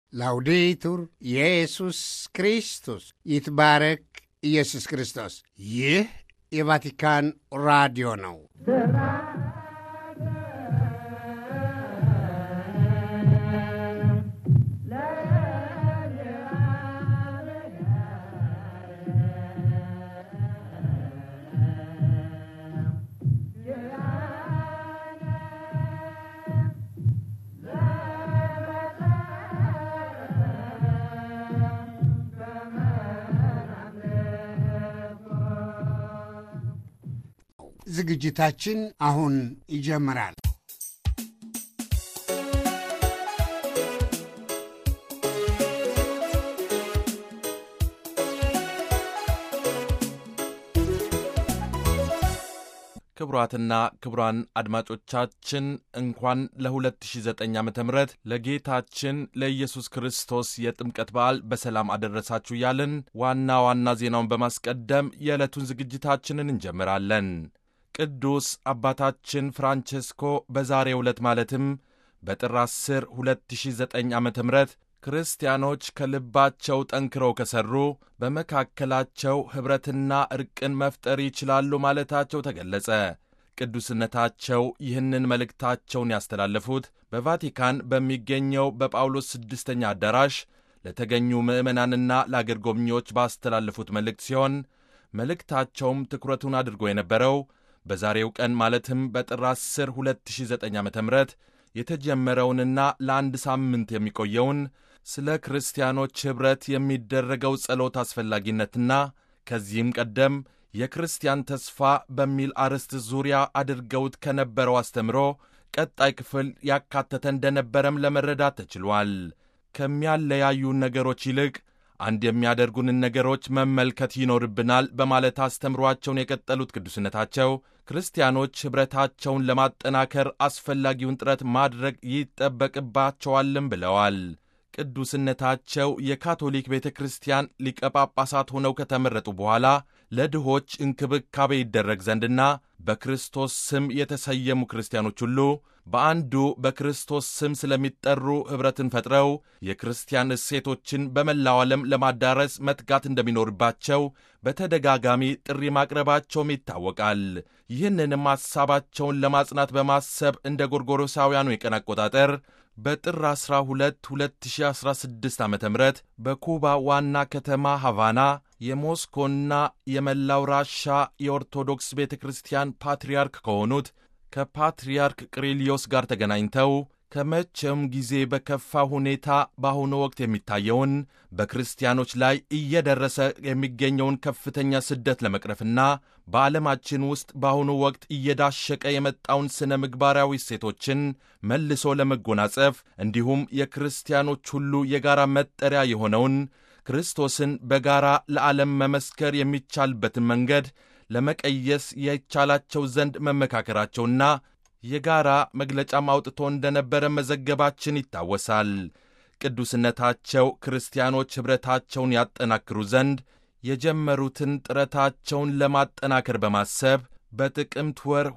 ላውዴቱር ኢየሱስ ክርስቶስ ይትባረክ ኢየሱስ ክርስቶስ። ይህ የቫቲካን ራዲዮ ነው። ዝግጅታችን አሁን ይጀምራል። ክቡራትና ክቡራን አድማጮቻችን እንኳን ለ2009 ዓ ም ለጌታችን ለኢየሱስ ክርስቶስ የጥምቀት በዓል በሰላም አደረሳችሁ እያልን ዋና ዋና ዜናውን በማስቀደም የዕለቱን ዝግጅታችንን እንጀምራለን። ቅዱስ አባታችን ፍራንቼስኮ በዛሬው ዕለት ማለትም በጥር 10 2009 ዓ ም ክርስቲያኖች ከልባቸው ጠንክረው ከሠሩ በመካከላቸው ኅብረትና ዕርቅን መፍጠር ይችላሉ ማለታቸው ተገለጸ። ቅዱስነታቸው ይህንን መልእክታቸውን ያስተላለፉት በቫቲካን በሚገኘው በጳውሎስ ስድስተኛ አዳራሽ ለተገኙ ምዕመናንና ለአገር ጎብኚዎች ባስተላለፉት መልእክት ሲሆን መልእክታቸውም ትኩረቱን አድርጎ የነበረው በዛሬው ቀን ማለትም በጥር 10 2009 ዓ ም የተጀመረውንና ለአንድ ሳምንት የሚቆየውን ስለ ክርስቲያኖች ኅብረት የሚደረገው ጸሎት አስፈላጊነትና ከዚህም ቀደም የክርስቲያን ተስፋ በሚል አርዕስት ዙሪያ አድርገውት ከነበረው አስተምሮ ቀጣይ ክፍል ያካተተ እንደነበረም ለመረዳት ተችሏል። ከሚያለያዩን ነገሮች ይልቅ አንድ የሚያደርጉንን ነገሮች መመልከት ይኖርብናል በማለት አስተምሯቸውን የቀጠሉት ቅዱስነታቸው ክርስቲያኖች ኅብረታቸውን ለማጠናከር አስፈላጊውን ጥረት ማድረግ ይጠበቅባቸዋልም ብለዋል። ቅዱስነታቸው የካቶሊክ ቤተ ክርስቲያን ሊቀ ጳጳሳት ሆነው ከተመረጡ በኋላ ለድሆች እንክብካቤ ይደረግ ዘንድና በክርስቶስ ስም የተሰየሙ ክርስቲያኖች ሁሉ በአንዱ በክርስቶስ ስም ስለሚጠሩ ኅብረትን ፈጥረው የክርስቲያን እሴቶችን በመላው ዓለም ለማዳረስ መትጋት እንደሚኖርባቸው በተደጋጋሚ ጥሪ ማቅረባቸውም ይታወቃል። ይህንንም ሐሳባቸውን ለማጽናት በማሰብ እንደ ጎርጎሮሳውያኑ የቀን አቆጣጠር በጥር 12 2016 ዓ ም በኩባ ዋና ከተማ ሐቫና የሞስኮና የመላው ራሻ የኦርቶዶክስ ቤተ ክርስቲያን ፓትርያርክ ከሆኑት ከፓትርያርክ ቅሪሊዮስ ጋር ተገናኝተው ከመቼውም ጊዜ በከፋ ሁኔታ በአሁኑ ወቅት የሚታየውን በክርስቲያኖች ላይ እየደረሰ የሚገኘውን ከፍተኛ ስደት ለመቅረፍና በዓለማችን ውስጥ በአሁኑ ወቅት እየዳሸቀ የመጣውን ሥነ ምግባራዊ እሴቶችን መልሶ ለመጎናጸፍ እንዲሁም የክርስቲያኖች ሁሉ የጋራ መጠሪያ የሆነውን ክርስቶስን በጋራ ለዓለም መመስከር የሚቻልበትን መንገድ ለመቀየስ የቻላቸው ዘንድ መመካከራቸውና የጋራ መግለጫም አውጥቶ እንደነበረ መዘገባችን ይታወሳል። ቅዱስነታቸው ክርስቲያኖች ኅብረታቸውን ያጠናክሩ ዘንድ የጀመሩትን ጥረታቸውን ለማጠናከር በማሰብ በጥቅምት ወር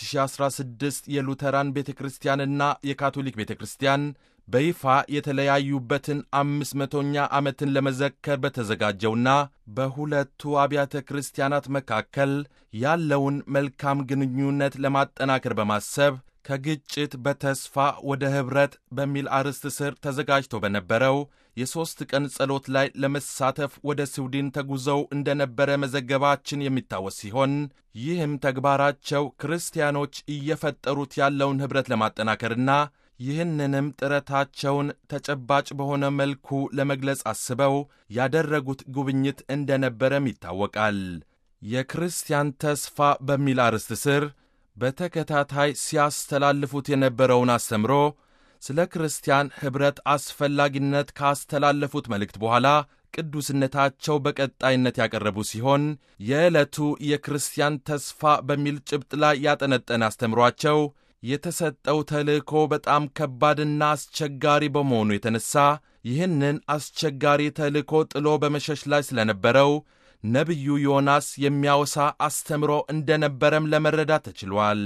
2016 የሉተራን ቤተ ክርስቲያንና የካቶሊክ ቤተ ክርስቲያን በይፋ የተለያዩበትን አምስት መቶኛ ዓመትን ለመዘከር በተዘጋጀውና በሁለቱ አብያተ ክርስቲያናት መካከል ያለውን መልካም ግንኙነት ለማጠናከር በማሰብ ከግጭት በተስፋ ወደ ኅብረት በሚል አርዕስት ስር ተዘጋጅቶ በነበረው የሦስት ቀን ጸሎት ላይ ለመሳተፍ ወደ ስዊድን ተጉዘው እንደነበረ መዘገባችን የሚታወስ ሲሆን ይህም ተግባራቸው ክርስቲያኖች እየፈጠሩት ያለውን ኅብረት ለማጠናከርና ይህንንም ጥረታቸውን ተጨባጭ በሆነ መልኩ ለመግለጽ አስበው ያደረጉት ጉብኝት እንደነበረም ይታወቃል። የክርስቲያን ተስፋ በሚል አርዕስት ስር በተከታታይ ሲያስተላልፉት የነበረውን አስተምሮ ስለ ክርስቲያን ኅብረት አስፈላጊነት ካስተላለፉት መልእክት በኋላ ቅዱስነታቸው በቀጣይነት ያቀረቡ ሲሆን የዕለቱ የክርስቲያን ተስፋ በሚል ጭብጥ ላይ ያጠነጠነ አስተምሯቸው የተሰጠው ተልእኮ በጣም ከባድና አስቸጋሪ በመሆኑ የተነሳ ይህንን አስቸጋሪ ተልእኮ ጥሎ በመሸሽ ላይ ስለነበረው ነቢዩ ዮናስ የሚያወሳ አስተምሮ እንደነበረም ለመረዳት ተችሏል።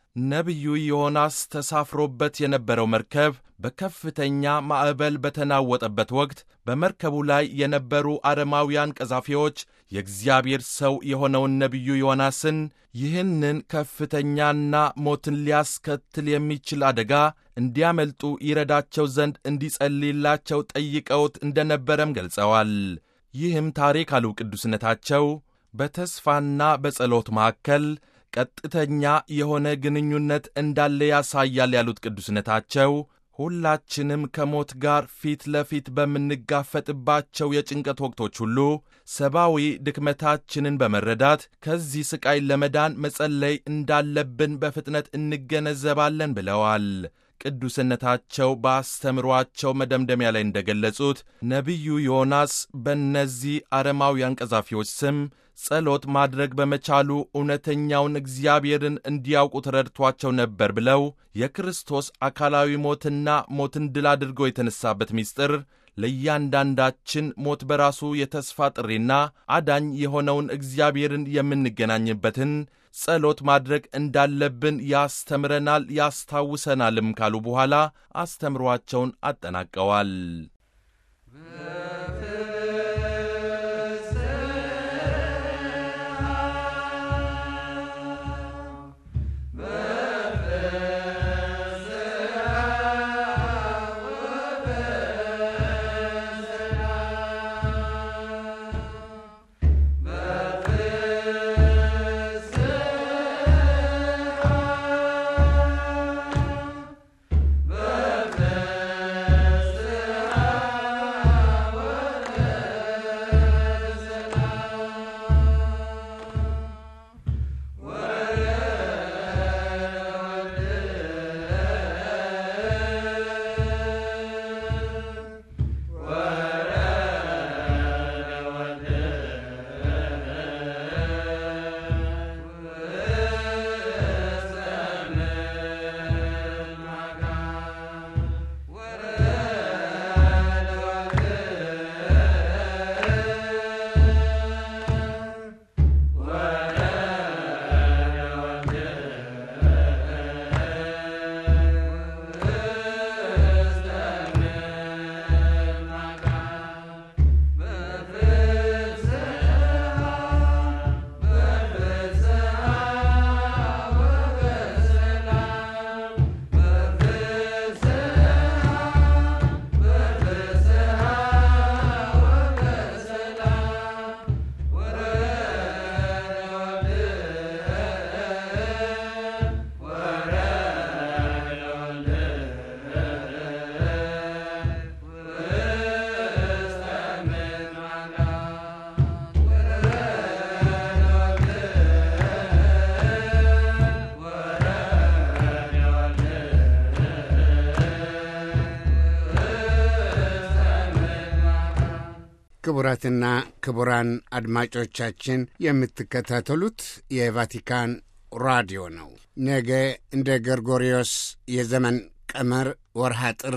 ነቢዩ ዮናስ ተሳፍሮበት የነበረው መርከብ በከፍተኛ ማዕበል በተናወጠበት ወቅት በመርከቡ ላይ የነበሩ አረማውያን ቀዛፊዎች የእግዚአብሔር ሰው የሆነውን ነቢዩ ዮናስን ይህንን ከፍተኛና ሞትን ሊያስከትል የሚችል አደጋ እንዲያመልጡ ይረዳቸው ዘንድ እንዲጸልይላቸው ጠይቀውት እንደነበረም ገልጸዋል። ይህም ታሪክ አሉ ቅዱስነታቸው በተስፋና በጸሎት መካከል ቀጥተኛ የሆነ ግንኙነት እንዳለ ያሳያል ያሉት ቅዱስነታቸው ሁላችንም ከሞት ጋር ፊት ለፊት በምንጋፈጥባቸው የጭንቀት ወቅቶች ሁሉ ሰብአዊ ድክመታችንን በመረዳት ከዚህ ሥቃይ ለመዳን መጸለይ እንዳለብን በፍጥነት እንገነዘባለን ብለዋል። ቅዱስነታቸው በአስተምሯቸው መደምደሚያ ላይ እንደገለጹት ነቢዩ ዮናስ በእነዚህ አረማውያን ቀዛፊዎች ስም ጸሎት ማድረግ በመቻሉ እውነተኛውን እግዚአብሔርን እንዲያውቁ ተረድቷቸው ነበር ብለው የክርስቶስ አካላዊ ሞትና ሞትን ድል አድርጎ የተነሳበት ምስጢር ለእያንዳንዳችን ሞት በራሱ የተስፋ ጥሪና አዳኝ የሆነውን እግዚአብሔርን የምንገናኝበትን ጸሎት ማድረግ እንዳለብን ያስተምረናል ያስታውሰናልም ካሉ በኋላ አስተምሯቸውን አጠናቀዋል። ክቡራትና ክቡራን አድማጮቻችን የምትከታተሉት የቫቲካን ራዲዮ ነው። ነገ እንደ ገርጎሪዮስ የዘመን ቀመር ወርሃ ጥር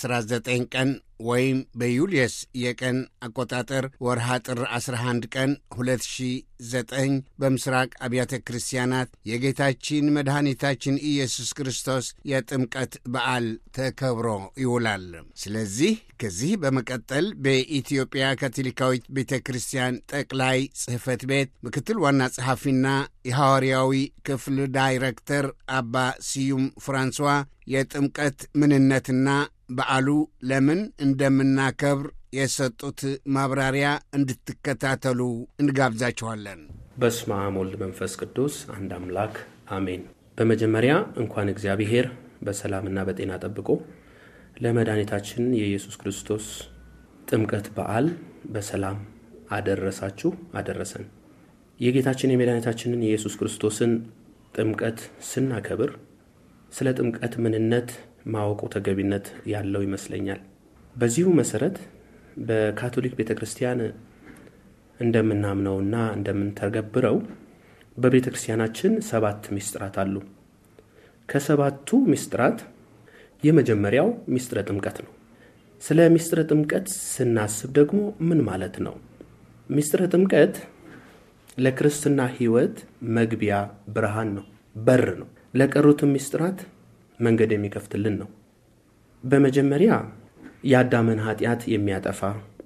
19 ቀን ወይም በዩልየስ የቀን አቆጣጠር ወርሃ ጥር 11 ቀን 2009 በምስራቅ አብያተ ክርስቲያናት የጌታችን መድኃኒታችን ኢየሱስ ክርስቶስ የጥምቀት በዓል ተከብሮ ይውላል። ስለዚህ ከዚህ በመቀጠል በኢትዮጵያ ካቶሊካዊት ቤተ ክርስቲያን ጠቅላይ ጽሕፈት ቤት ምክትል ዋና ጸሐፊና የሐዋርያዊ ክፍል ዳይሬክተር አባ ስዩም ፍራንሷ የጥምቀት ምንነትና በዓሉ ለምን እንደምናከብር የሰጡት ማብራሪያ እንድትከታተሉ እንጋብዛችኋለን። በስመ አብ ወልድ መንፈስ ቅዱስ አንድ አምላክ አሜን። በመጀመሪያ እንኳን እግዚአብሔር በሰላምና በጤና ጠብቆ ለመድኃኒታችን የኢየሱስ ክርስቶስ ጥምቀት በዓል በሰላም አደረሳችሁ አደረሰን። የጌታችን የመድኃኒታችንን የኢየሱስ ክርስቶስን ጥምቀት ስናከብር ስለ ጥምቀት ምንነት ማወቁ ተገቢነት ያለው ይመስለኛል። በዚሁ መሰረት በካቶሊክ ቤተ ክርስቲያን እንደምናምነውና እንደምንተገብረው በቤተ ክርስቲያናችን ሰባት ምስጢራት አሉ። ከሰባቱ ምስጢራት የመጀመሪያው ምስጢረ ጥምቀት ነው። ስለ ምስጢረ ጥምቀት ስናስብ ደግሞ ምን ማለት ነው? ምስጢረ ጥምቀት ለክርስትና ሕይወት መግቢያ ብርሃን ነው፣ በር ነው። ለቀሩትም ምስጢራት መንገድ የሚከፍትልን ነው። በመጀመሪያ የአዳምን ኃጢአት የሚያጠፋ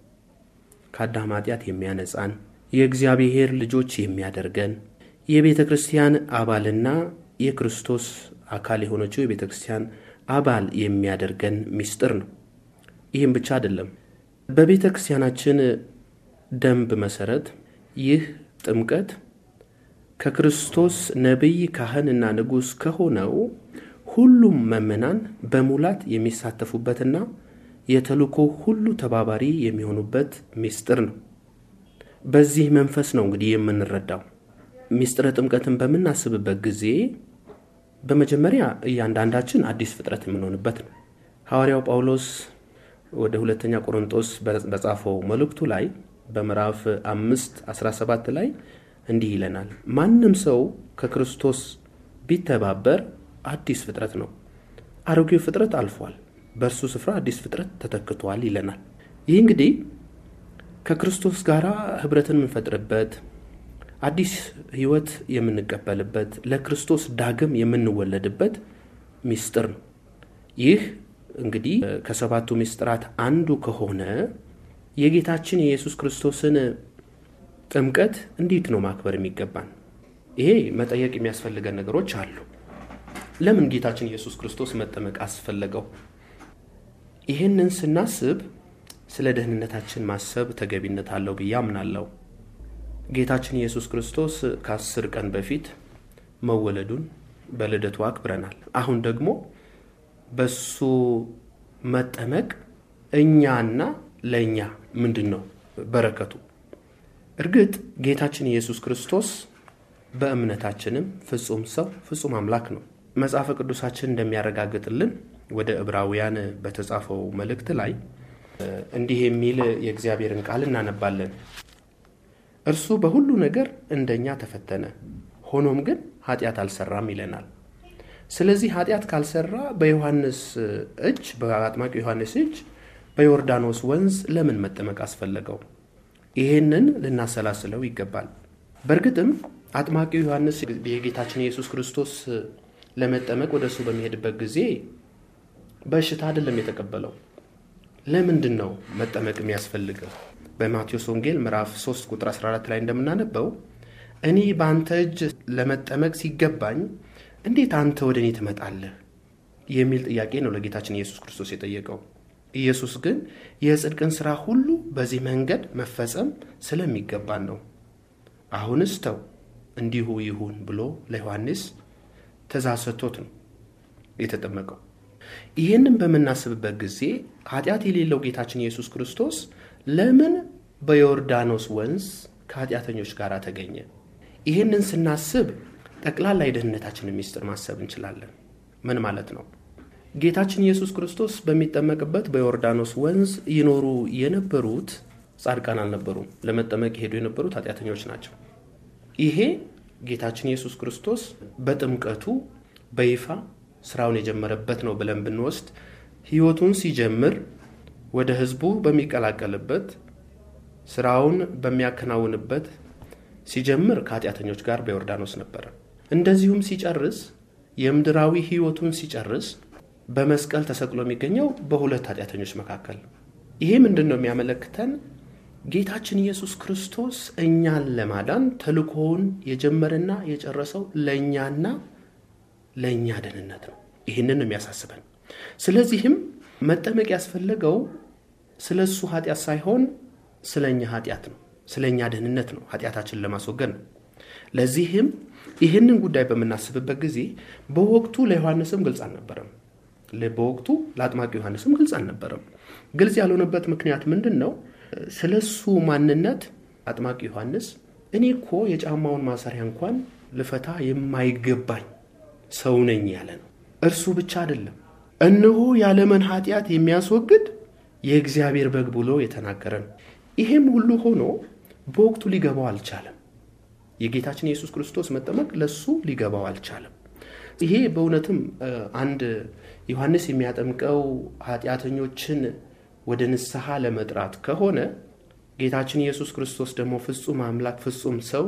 ከአዳም ኃጢአት የሚያነጻን የእግዚአብሔር ልጆች የሚያደርገን የቤተ ክርስቲያን አባልና የክርስቶስ አካል የሆነችው የቤተ ክርስቲያን አባል የሚያደርገን ምስጢር ነው። ይህም ብቻ አይደለም። በቤተ ክርስቲያናችን ደንብ መሰረት ይህ ጥምቀት ከክርስቶስ ነቢይ ካህንና ንጉሥ ከሆነው ሁሉም ምዕመናን በሙላት የሚሳተፉበትና የተልእኮ ሁሉ ተባባሪ የሚሆኑበት ምስጢር ነው። በዚህ መንፈስ ነው እንግዲህ የምንረዳው። ምስጢረ ጥምቀትን በምናስብበት ጊዜ በመጀመሪያ እያንዳንዳችን አዲስ ፍጥረት የምንሆንበት ነው። ሐዋርያው ጳውሎስ ወደ ሁለተኛ ቆሮንጦስ በጻፈው መልእክቱ ላይ በምዕራፍ አምስት 17 ላይ እንዲህ ይለናል። ማንም ሰው ከክርስቶስ ቢተባበር አዲስ ፍጥረት ነው፣ አሮጌው ፍጥረት አልፏል፣ በእርሱ ስፍራ አዲስ ፍጥረት ተተክቷል ይለናል። ይህ እንግዲህ ከክርስቶስ ጋር ህብረትን የምንፈጥርበት አዲስ ህይወት የምንቀበልበት ለክርስቶስ ዳግም የምንወለድበት ምስጢር ነው። ይህ እንግዲህ ከሰባቱ ምስጢራት አንዱ ከሆነ የጌታችን የኢየሱስ ክርስቶስን ጥምቀት እንዴት ነው ማክበር የሚገባን? ይሄ መጠየቅ የሚያስፈልገን ነገሮች አሉ። ለምን ጌታችን ኢየሱስ ክርስቶስ መጠመቅ አስፈለገው? ይህንን ስናስብ ስለ ደህንነታችን ማሰብ ተገቢነት አለው ብዬ አምናለሁ። ጌታችን ኢየሱስ ክርስቶስ ከአስር ቀን በፊት መወለዱን በልደቱ አክብረናል። አሁን ደግሞ በሱ መጠመቅ እኛና ለእኛ ምንድን ነው በረከቱ? እርግጥ ጌታችን ኢየሱስ ክርስቶስ በእምነታችንም ፍጹም ሰው ፍጹም አምላክ ነው። መጽሐፈ ቅዱሳችን እንደሚያረጋግጥልን ወደ ዕብራውያን በተጻፈው መልእክት ላይ እንዲህ የሚል የእግዚአብሔርን ቃል እናነባለን። እርሱ በሁሉ ነገር እንደኛ ተፈተነ፣ ሆኖም ግን ኃጢአት አልሰራም ይለናል። ስለዚህ ኃጢአት ካልሰራ በዮሐንስ እጅ በአጥማቂ ዮሐንስ እጅ በዮርዳኖስ ወንዝ ለምን መጠመቅ አስፈለገው? ይህንን ልናሰላስለው ይገባል። በእርግጥም አጥማቂው ዮሐንስ የጌታችን ኢየሱስ ክርስቶስ ለመጠመቅ ወደ እሱ በሚሄድበት ጊዜ በሽታ አይደለም የተቀበለው። ለምንድን ነው መጠመቅ የሚያስፈልገው? በማቴዎስ ወንጌል ምዕራፍ 3 ቁጥር 14 ላይ እንደምናነበው እኔ በአንተ እጅ ለመጠመቅ ሲገባኝ እንዴት አንተ ወደ እኔ ትመጣለህ? የሚል ጥያቄ ነው ለጌታችን ኢየሱስ ክርስቶስ የጠየቀው። ኢየሱስ ግን የጽድቅን ሥራ ሁሉ በዚህ መንገድ መፈጸም ስለሚገባን ነው። አሁንስ ተው እንዲሁ ይሁን ብሎ ለዮሐንስ ትእዛዝ ሰጥቶት ነው የተጠመቀው። ይህንን በምናስብበት ጊዜ ኃጢአት የሌለው ጌታችን ኢየሱስ ክርስቶስ ለምን በዮርዳኖስ ወንዝ ከኃጢአተኞች ጋር ተገኘ? ይህንን ስናስብ ጠቅላላ የደህንነታችንን ሚስጥር ማሰብ እንችላለን። ምን ማለት ነው? ጌታችን ኢየሱስ ክርስቶስ በሚጠመቅበት በዮርዳኖስ ወንዝ ይኖሩ የነበሩት ጻድቃን አልነበሩም። ለመጠመቅ የሄዱ የነበሩት ኃጢአተኞች ናቸው። ይሄ ጌታችን ኢየሱስ ክርስቶስ በጥምቀቱ በይፋ ስራውን የጀመረበት ነው ብለን ብንወስድ ሕይወቱን ሲጀምር ወደ ሕዝቡ በሚቀላቀልበት ስራውን በሚያከናውንበት ሲጀምር ከኃጢአተኞች ጋር በዮርዳኖስ ነበረ። እንደዚሁም ሲጨርስ የምድራዊ ሕይወቱን ሲጨርስ በመስቀል ተሰቅሎ የሚገኘው በሁለት ኃጢአተኞች መካከል። ይሄ ምንድን ነው የሚያመለክተን? ጌታችን ኢየሱስ ክርስቶስ እኛን ለማዳን ተልእኮውን የጀመረና የጨረሰው ለእኛና ለእኛ ደህንነት ነው። ይህንን የሚያሳስበን። ስለዚህም መጠመቅ ያስፈለገው ስለ እሱ ኃጢአት ሳይሆን ስለ እኛ ኃጢአት ነው፣ ስለ እኛ ደህንነት ነው፣ ኃጢአታችንን ለማስወገድ ነው። ለዚህም ይህንን ጉዳይ በምናስብበት ጊዜ በወቅቱ ለዮሐንስም ግልጽ አልነበረም። በወቅቱ ለአጥማቂ ዮሐንስም ግልጽ አልነበረም። ግልጽ ያልሆነበት ምክንያት ምንድን ነው? ስለ እሱ ማንነት አጥማቂ ዮሐንስ እኔ እኮ የጫማውን ማሰሪያ እንኳን ልፈታ የማይገባኝ ሰው ነኝ ያለ ነው። እርሱ ብቻ አይደለም፣ እነሆ የዓለምን ኃጢአት የሚያስወግድ የእግዚአብሔር በግ ብሎ የተናገረ ነው። ይሄም ሁሉ ሆኖ በወቅቱ ሊገባው አልቻለም። የጌታችን የኢየሱስ ክርስቶስ መጠመቅ ለሱ ሊገባው አልቻለም። ይሄ በእውነትም አንድ ዮሐንስ የሚያጠምቀው ኃጢአተኞችን ወደ ንስሐ ለመጥራት ከሆነ ጌታችን ኢየሱስ ክርስቶስ ደግሞ ፍጹም አምላክ ፍጹም ሰው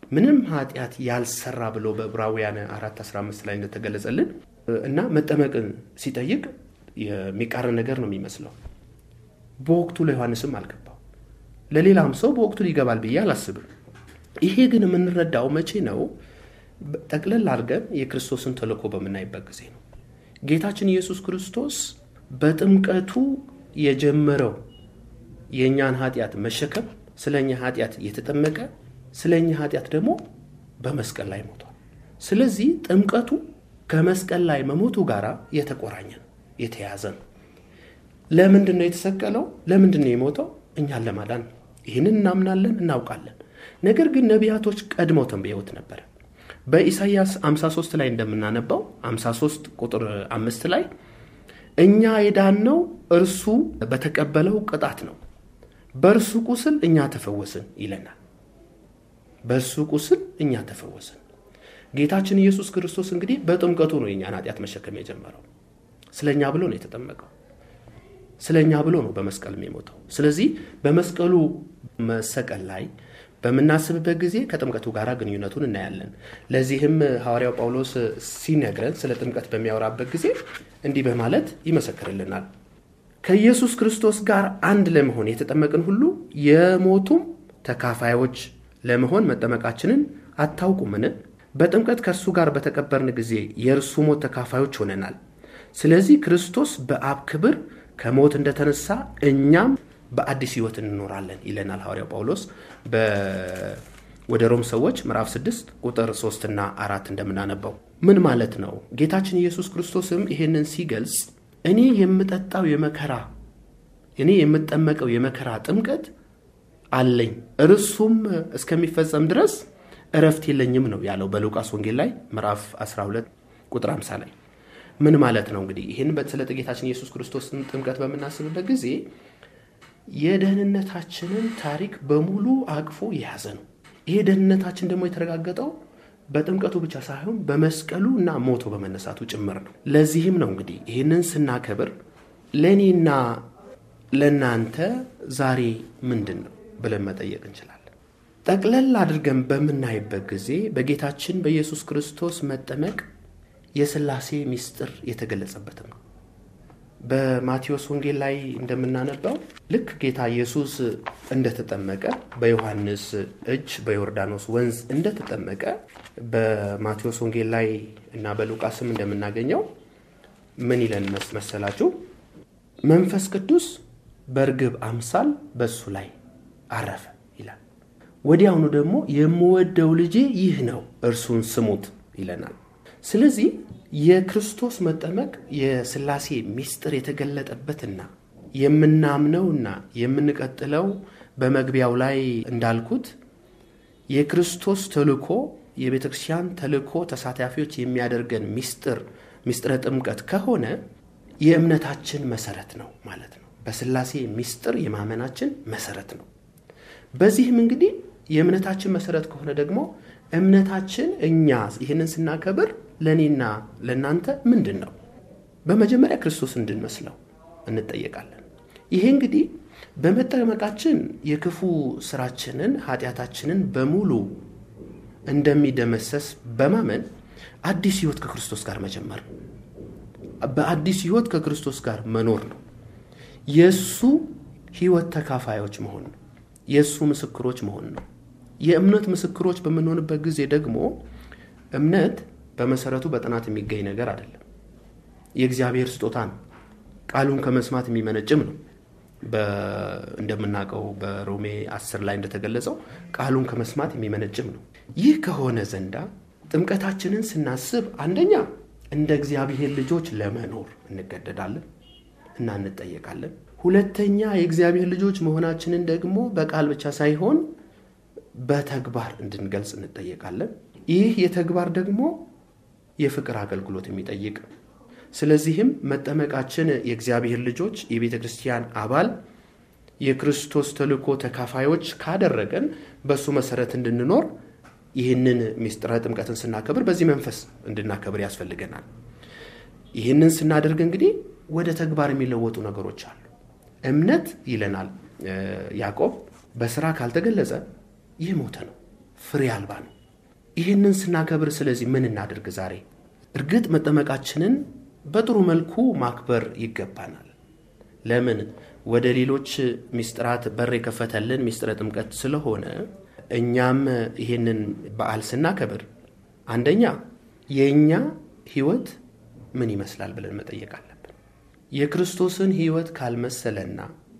ምንም ኃጢአት ያልሰራ ብሎ በዕብራውያን 4 15 ላይ እንደተገለጸልን እና መጠመቅን ሲጠይቅ የሚቃረን ነገር ነው የሚመስለው። በወቅቱ ለዮሐንስም አልገባው፣ ለሌላም ሰው በወቅቱ ሊገባል ብዬ አላስብም። ይሄ ግን የምንረዳው መቼ ነው? ጠቅለል አድርገን የክርስቶስን ተልእኮ በምናይበት ጊዜ ነው። ጌታችን ኢየሱስ ክርስቶስ በጥምቀቱ የጀመረው የእኛን ኃጢአት መሸከም ስለ እኛ ኃጢአት የተጠመቀ ስለ እኛ ኃጢአት ደግሞ በመስቀል ላይ ሞቷል። ስለዚህ ጥምቀቱ ከመስቀል ላይ መሞቱ ጋር የተቆራኘ ነው፣ የተያዘ ነው። ለምንድን ነው የተሰቀለው? ለምንድን ነው የሞተው? እኛን ለማዳን ነው። ይህንን እናምናለን፣ እናውቃለን። ነገር ግን ነቢያቶች ቀድመው ተንብየውት ነበረ። በኢሳይያስ 53 ላይ እንደምናነባው 53 ቁጥር አምስት ላይ እኛ የዳነው እርሱ በተቀበለው ቅጣት ነው፣ በእርሱ ቁስል እኛ ተፈወስን ይለናል። በእርሱ ቁስል እኛ ተፈወስን። ጌታችን ኢየሱስ ክርስቶስ እንግዲህ በጥምቀቱ ነው የእኛን ኃጢአት መሸከም የጀመረው። ስለ እኛ ብሎ ነው የተጠመቀው። ስለ እኛ ብሎ ነው በመስቀልም የሞተው። ስለዚህ በመስቀሉ መሰቀል ላይ በምናስብበት ጊዜ ከጥምቀቱ ጋር ግንኙነቱን እናያለን። ለዚህም ሐዋርያው ጳውሎስ ሲነግረን ስለ ጥምቀት በሚያወራበት ጊዜ እንዲህ በማለት ይመሰክርልናል። ከኢየሱስ ክርስቶስ ጋር አንድ ለመሆን የተጠመቅን ሁሉ የሞቱም ተካፋዮች ለመሆን መጠመቃችንን አታውቁምን? በጥምቀት ከእርሱ ጋር በተቀበርን ጊዜ የእርሱ ሞት ተካፋዮች ሆነናል። ስለዚህ ክርስቶስ በአብ ክብር ከሞት እንደተነሳ እኛም በአዲስ ሕይወት እንኖራለን ይለናል ሐዋርያው ጳውሎስ ወደ ሮም ሰዎች ምዕራፍ 6 ቁጥር 3 እና አራት እንደምናነባው ምን ማለት ነው? ጌታችን ኢየሱስ ክርስቶስም ይሄንን ሲገልጽ እኔ የምጠጣው የመከራ እኔ የምጠመቀው የመከራ ጥምቀት አለኝ እርሱም እስከሚፈጸም ድረስ እረፍት የለኝም ነው ያለው በሉቃስ ወንጌል ላይ ምዕራፍ 12 ቁጥር 50 ላይ ምን ማለት ነው? እንግዲህ ይህን ስለ ጌታችን ኢየሱስ ክርስቶስን ጥምቀት በምናስብበት ጊዜ የደህንነታችንን ታሪክ በሙሉ አቅፎ የያዘ ነው። ይሄ ደህንነታችን ደግሞ የተረጋገጠው በጥምቀቱ ብቻ ሳይሆን በመስቀሉ እና ሞቶ በመነሳቱ ጭምር ነው። ለዚህም ነው እንግዲህ ይህንን ስናከብር ለእኔና ለእናንተ ዛሬ ምንድን ነው ብለን መጠየቅ እንችላለን። ጠቅለል አድርገን በምናይበት ጊዜ በጌታችን በኢየሱስ ክርስቶስ መጠመቅ የሥላሴ ምስጢር የተገለጸበትም ነው። በማቴዎስ ወንጌል ላይ እንደምናነባው ልክ ጌታ ኢየሱስ እንደተጠመቀ በዮሐንስ እጅ በዮርዳኖስ ወንዝ እንደተጠመቀ በማቴዎስ ወንጌል ላይ እና በሉቃስም እንደምናገኘው ምን ይለን መሰላችሁ? መንፈስ ቅዱስ በእርግብ አምሳል በእሱ ላይ አረፈ ይላል። ወዲያውኑ ደግሞ የምወደው ልጄ ይህ ነው እርሱን ስሙት ይለናል። ስለዚህ የክርስቶስ መጠመቅ የሥላሴ ምስጢር የተገለጠበትና የምናምነውና የምንቀጥለው በመግቢያው ላይ እንዳልኩት የክርስቶስ ተልእኮ የቤተ ክርስቲያን ተልእኮ ተሳታፊዎች የሚያደርገን ምስጢር ምስጢረ ጥምቀት ከሆነ የእምነታችን መሰረት ነው ማለት ነው። በሥላሴ ምስጢር የማመናችን መሰረት ነው። በዚህም እንግዲህ የእምነታችን መሰረት ከሆነ ደግሞ እምነታችን እኛ ይህንን ስናከብር ለእኔና ለእናንተ ምንድን ነው? በመጀመሪያ ክርስቶስ እንድንመስለው እንጠየቃለን። ይሄ እንግዲህ በመጠመቃችን የክፉ ስራችንን ኃጢአታችንን በሙሉ እንደሚደመሰስ በማመን አዲስ ህይወት ከክርስቶስ ጋር መጀመር ነው። በአዲስ ህይወት ከክርስቶስ ጋር መኖር ነው። የእሱ ህይወት ተካፋዮች መሆን ነው። የእሱ ምስክሮች መሆን ነው። የእምነት ምስክሮች በምንሆንበት ጊዜ ደግሞ እምነት በመሰረቱ በጥናት የሚገኝ ነገር አይደለም። የእግዚአብሔር ስጦታ ነው። ቃሉን ከመስማት የሚመነጭም ነው። እንደምናውቀው በሮሜ አስር ላይ እንደተገለጸው ቃሉን ከመስማት የሚመነጭም ነው። ይህ ከሆነ ዘንዳ ጥምቀታችንን ስናስብ አንደኛ እንደ እግዚአብሔር ልጆች ለመኖር እንገደዳለን እና እንጠየቃለን። ሁለተኛ የእግዚአብሔር ልጆች መሆናችንን ደግሞ በቃል ብቻ ሳይሆን በተግባር እንድንገልጽ እንጠየቃለን። ይህ የተግባር ደግሞ የፍቅር አገልግሎት የሚጠይቅ ነው። ስለዚህም መጠመቃችን የእግዚአብሔር ልጆች የቤተ ክርስቲያን አባል የክርስቶስ ተልእኮ ተካፋዮች ካደረገን በእሱ መሰረት እንድንኖር ይህንን ምስጢረ ጥምቀትን ስናከብር በዚህ መንፈስ እንድናከብር ያስፈልገናል። ይህንን ስናደርግ እንግዲህ ወደ ተግባር የሚለወጡ ነገሮች አሉ። እምነት ይለናል ያዕቆብ በስራ ካልተገለጸ ይህ ሞተ ነው፣ ፍሬ አልባ ነው። ይህንን ስናከብር ስለዚህ ምን እናድርግ? ዛሬ እርግጥ መጠመቃችንን በጥሩ መልኩ ማክበር ይገባናል። ለምን ወደ ሌሎች ሚስጥራት በር የከፈተልን ሚስጥረ ጥምቀት ስለሆነ እኛም ይህንን በዓል ስናከብር አንደኛ የእኛ ሕይወት ምን ይመስላል ብለን መጠየቅ አለብን። የክርስቶስን ሕይወት ካልመሰለና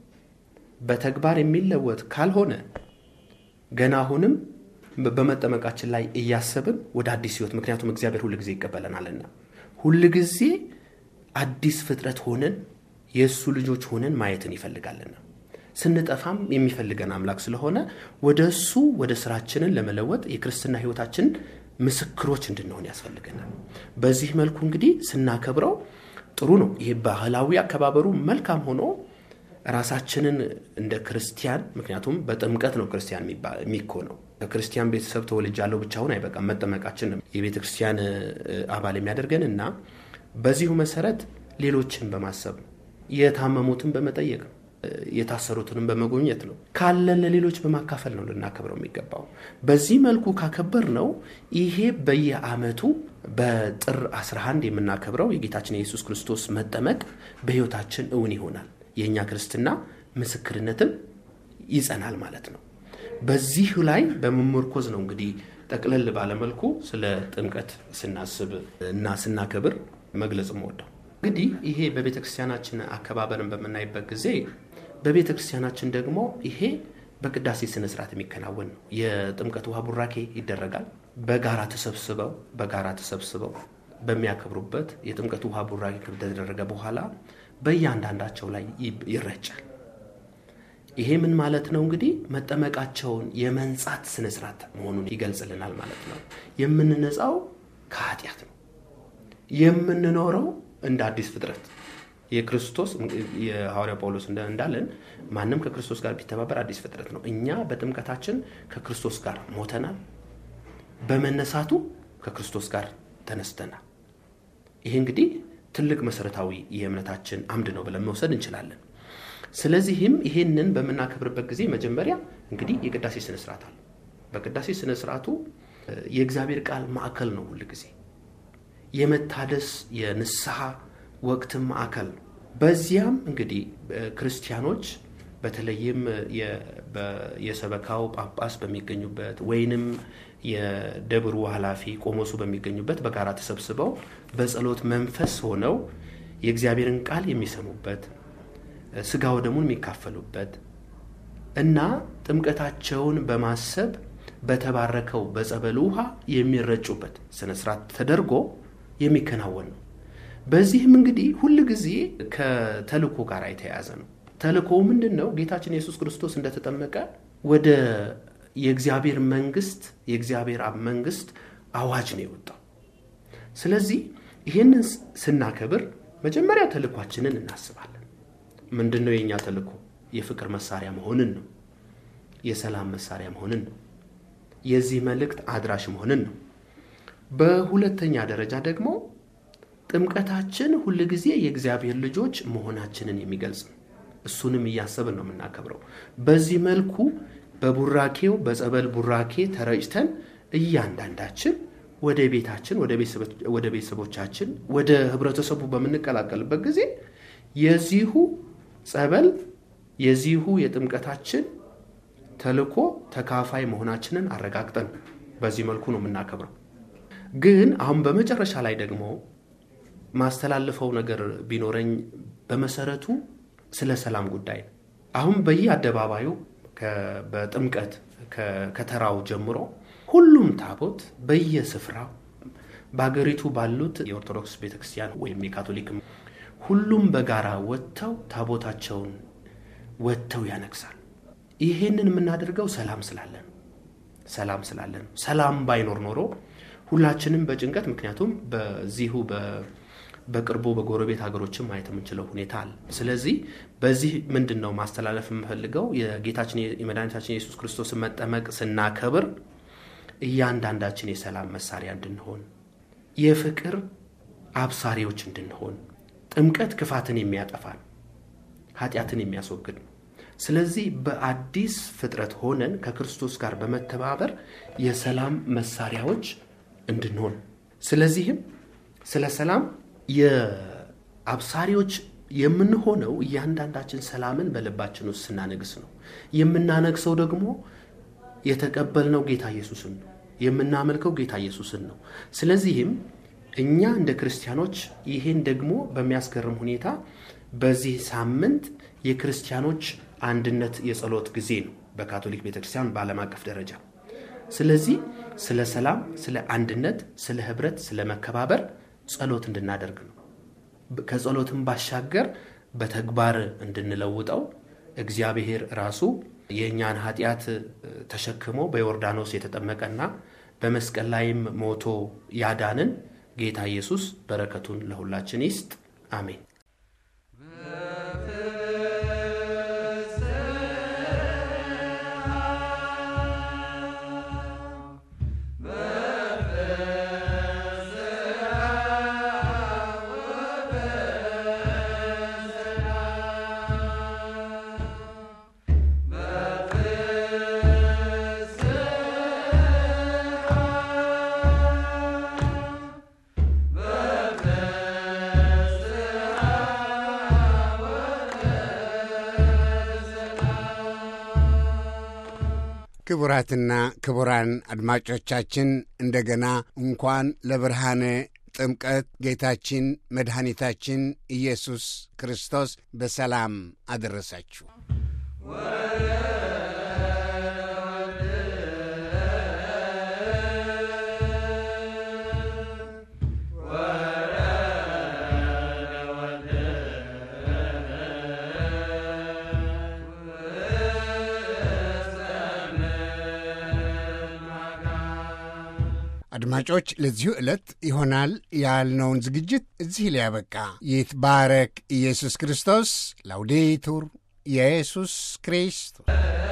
በተግባር የሚለወጥ ካልሆነ ገና አሁንም በመጠመቃችን ላይ እያሰብን ወደ አዲስ ሕይወት ምክንያቱም እግዚአብሔር ሁል ጊዜ ይቀበለናልና ሁል ጊዜ አዲስ ፍጥረት ሆነን የእሱ ልጆች ሆነን ማየትን ይፈልጋልና ስንጠፋም የሚፈልገን አምላክ ስለሆነ ወደ እሱ ወደ ስራችንን ለመለወጥ የክርስትና ሕይወታችን ምስክሮች እንድንሆን ያስፈልገናል። በዚህ መልኩ እንግዲህ ስናከብረው ጥሩ ነው። ይሄ ባህላዊ አከባበሩ መልካም ሆኖ ራሳችንን እንደ ክርስቲያን ምክንያቱም በጥምቀት ነው ክርስቲያን የሚኮነው። ከክርስቲያን ቤተሰብ ተወልጃለሁ ብቻውን አይበቃም። መጠመቃችን የቤተ ክርስቲያን አባል የሚያደርገን እና በዚሁ መሰረት ሌሎችን በማሰብ የታመሙትን በመጠየቅ ነው። የታሰሩትንም በመጎብኘት ነው። ካለን ለሌሎች በማካፈል ነው ልናከብረው የሚገባው። በዚህ መልኩ ካከበር ነው ይሄ በየዓመቱ በጥር 11 የምናከብረው የጌታችን የኢየሱስ ክርስቶስ መጠመቅ በሕይወታችን እውን ይሆናል። የእኛ ክርስትና ምስክርነትም ይጸናል ማለት ነው። በዚህ ላይ በመመርኮዝ ነው እንግዲህ ጠቅለል ባለመልኩ ስለ ጥምቀት ስናስብ እና ስናከብር መግለጽ ወደው እንግዲህ ይሄ በቤተ ክርስቲያናችን አከባበርን በምናይበት ጊዜ በቤተ ክርስቲያናችን ደግሞ ይሄ በቅዳሴ ስነ ስርዓት የሚከናወን ነው። የጥምቀት ውሃ ቡራኬ ይደረጋል። በጋራ ተሰብስበው በጋራ ተሰብስበው በሚያከብሩበት የጥምቀት ውሃ ቡራኬ ከተደረገ በኋላ በእያንዳንዳቸው ላይ ይረጫል። ይሄ ምን ማለት ነው? እንግዲህ መጠመቃቸውን የመንጻት ስነ ስርዓት መሆኑን ይገልጽልናል ማለት ነው። የምንነጻው ከኃጢአት ነው። የምንኖረው እንደ አዲስ ፍጥረት የክርስቶስ የሐዋርያ ጳውሎስ እንዳለን ማንም ከክርስቶስ ጋር ቢተባበር አዲስ ፍጥረት ነው። እኛ በጥምቀታችን ከክርስቶስ ጋር ሞተናል፣ በመነሳቱ ከክርስቶስ ጋር ተነስተናል። ይሄ እንግዲህ ትልቅ መሰረታዊ የእምነታችን አምድ ነው ብለን መውሰድ እንችላለን። ስለዚህም ይሄንን በምናከብርበት ጊዜ መጀመሪያ እንግዲህ የቅዳሴ ስነስርዓት አለ። በቅዳሴ ስነስርዓቱ የእግዚአብሔር ቃል ማዕከል ነው ሁል ጊዜ የመታደስ የንስሐ ወቅትም ማዕከል ነው። በዚያም እንግዲህ ክርስቲያኖች በተለይም የሰበካው ጳጳስ በሚገኙበት ወይንም የደብሩ ኃላፊ ቆሞሱ በሚገኙበት በጋራ ተሰብስበው በጸሎት መንፈስ ሆነው የእግዚአብሔርን ቃል የሚሰሙበት ስጋ ወደሙን የሚካፈሉበት እና ጥምቀታቸውን በማሰብ በተባረከው በጸበል ውሃ የሚረጩበት ስነስርዓት ተደርጎ የሚከናወን ነው። በዚህም እንግዲህ ሁል ጊዜ ከተልእኮ ጋር የተያያዘ ነው። ተልእኮው ምንድን ነው? ጌታችን ኢየሱስ ክርስቶስ እንደተጠመቀ ወደ የእግዚአብሔር መንግስት የእግዚአብሔር አብ መንግስት አዋጅ ነው የወጣው። ስለዚህ ይህንን ስናከብር መጀመሪያ ተልእኳችንን እናስባለን። ምንድን ነው የእኛ ተልእኮ? የፍቅር መሳሪያ መሆንን ነው። የሰላም መሳሪያ መሆንን ነው። የዚህ መልእክት አድራሽ መሆንን ነው። በሁለተኛ ደረጃ ደግሞ ጥምቀታችን ሁል ጊዜ የእግዚአብሔር ልጆች መሆናችንን የሚገልጽ ነው። እሱንም እያሰብን ነው የምናከብረው። በዚህ መልኩ በቡራኬው በጸበል ቡራኬ ተረጭተን እያንዳንዳችን ወደ ቤታችን ወደ ቤተሰቦቻችን ወደ ህብረተሰቡ በምንቀላቀልበት ጊዜ የዚሁ ጸበል የዚሁ የጥምቀታችን ተልእኮ ተካፋይ መሆናችንን አረጋግጠን በዚህ መልኩ ነው የምናከብረው። ግን አሁን በመጨረሻ ላይ ደግሞ ማስተላልፈው ነገር ቢኖረኝ በመሰረቱ ስለ ሰላም ጉዳይ ነው። አሁን በየአደባባዩ በጥምቀት ከተራው ጀምሮ ሁሉም ታቦት በየስፍራው በሀገሪቱ ባሉት የኦርቶዶክስ ቤተክርስቲያን ወይም የካቶሊክ ሁሉም በጋራ ወጥተው ታቦታቸውን ወጥተው ያነግሳል። ይሄንን የምናደርገው ሰላም ስላለን ሰላም ስላለን ሰላም ባይኖር ኖሮ ሁላችንም በጭንቀት ምክንያቱም በዚሁ በቅርቡ በጎረቤት ሀገሮችም ማየት የምንችለው ሁኔታ አለ። ስለዚህ በዚህ ምንድን ነው ማስተላለፍ የምፈልገው የጌታችን የመድኃኒታችን የኢየሱስ ክርስቶስን መጠመቅ ስናከብር እያንዳንዳችን የሰላም መሳሪያ እንድንሆን፣ የፍቅር አብሳሪዎች እንድንሆን። ጥምቀት ክፋትን የሚያጠፋ ነው፣ ኃጢአትን የሚያስወግድ ነው። ስለዚህ በአዲስ ፍጥረት ሆነን ከክርስቶስ ጋር በመተባበር የሰላም መሳሪያዎች እንድንሆን ስለዚህም ስለ ሰላም የአብሳሪዎች የምንሆነው እያንዳንዳችን ሰላምን በልባችን ውስጥ ስናነግስ ነው። የምናነግሰው ደግሞ የተቀበልነው ጌታ ኢየሱስን ነው። የምናመልከው ጌታ ኢየሱስን ነው። ስለዚህም እኛ እንደ ክርስቲያኖች ይሄን ደግሞ በሚያስገርም ሁኔታ በዚህ ሳምንት የክርስቲያኖች አንድነት የጸሎት ጊዜ ነው በካቶሊክ ቤተክርስቲያን በዓለም አቀፍ ደረጃ። ስለዚህ ስለ ሰላም፣ ስለ አንድነት፣ ስለ ህብረት፣ ስለ መከባበር ጸሎት እንድናደርግ ነው። ከጸሎትም ባሻገር በተግባር እንድንለውጠው እግዚአብሔር ራሱ የእኛን ኃጢአት ተሸክሞ በዮርዳኖስ የተጠመቀና በመስቀል ላይም ሞቶ ያዳንን ጌታ ኢየሱስ በረከቱን ለሁላችን ይስጥ። አሜን። ክቡራትና ክቡራን አድማጮቻችን እንደገና እንኳን ለብርሃነ ጥምቀት ጌታችን መድኃኒታችን ኢየሱስ ክርስቶስ በሰላም አደረሳችሁ። አድማጮች ለዚሁ ዕለት ይሆናል ያልነውን ዝግጅት እዚህ ሊያበቃ ይትባረክ ኢየሱስ ክርስቶስ። ላውዴቱር ኢየሱስ ክርስቶስ